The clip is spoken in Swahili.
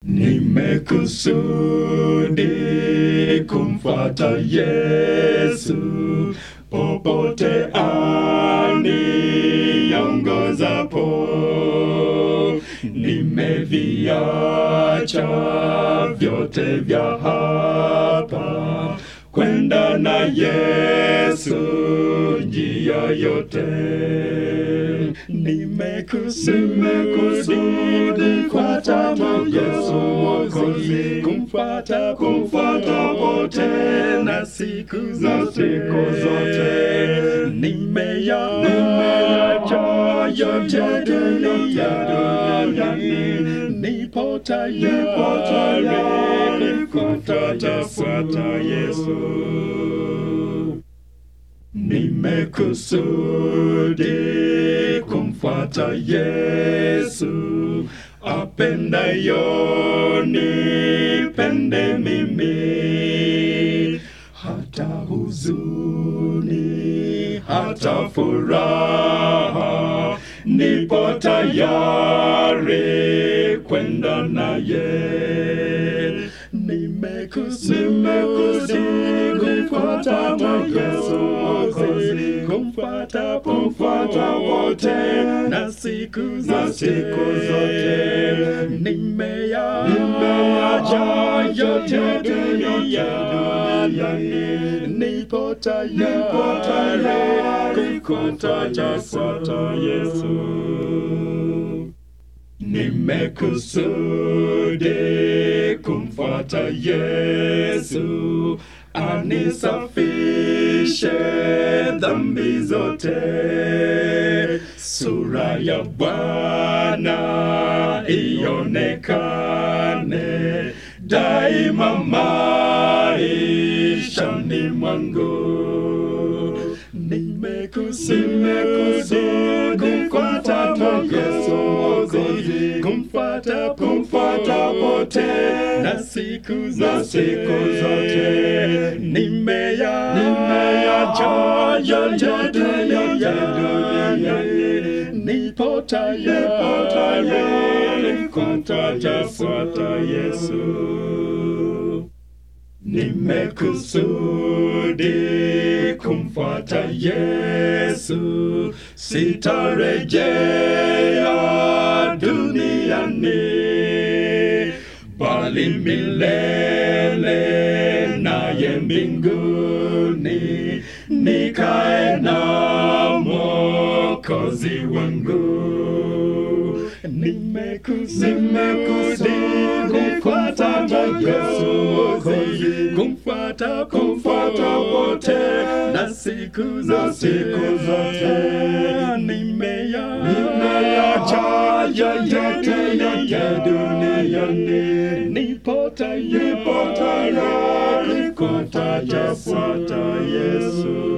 Nimekusudi kumfuata Yesu popote aniongozapo. Nimeviacha vyote vya hapa kwenda na Yesu njia yote. Nimekusudi kumfuata Yesu Mwokozi, kumfuata kumfuata wote na siku za siku zote. Nimeya nimeacha yote duniani, nipo tayari kumfuata fuata Yesu. Nimekusudi kumfuata Yesu, apendayo nipende mimi, hata huzuni, hata furaha, nipo tayari kwenda naye. Nimekusudi kumfuata Yesu Mwokozi, kumfuata kumfuata wote na siku za siku zote. Nimeya nimeacha yote duniani, nipo tayari kumfuata fuata Yesu. Nimekusudi kumfuata Yesu, anisafishe dhambi zote. Sura ya Bwana ionekane daima maishani mwangu. Nimekusudi kumfuata Yesu Mwokozi, kumfuata kumfuata wote na siku za siku zote. Nimeya nimeyacha yote duniani, nipo tayari kumfuata fuata Yesu. Nimekusudi kumfuata Yesu, sitarejea duniani, bali milele naye mbinguni, nikae na Mwokozi wangu. Nimekusudi kumfuata Yesu Mwokozi, kumfuata kumfuata wote na siku za siku zote. Nimeya nimeacha yote yote duniani, nipo tayari kumfuata fuata Yesu.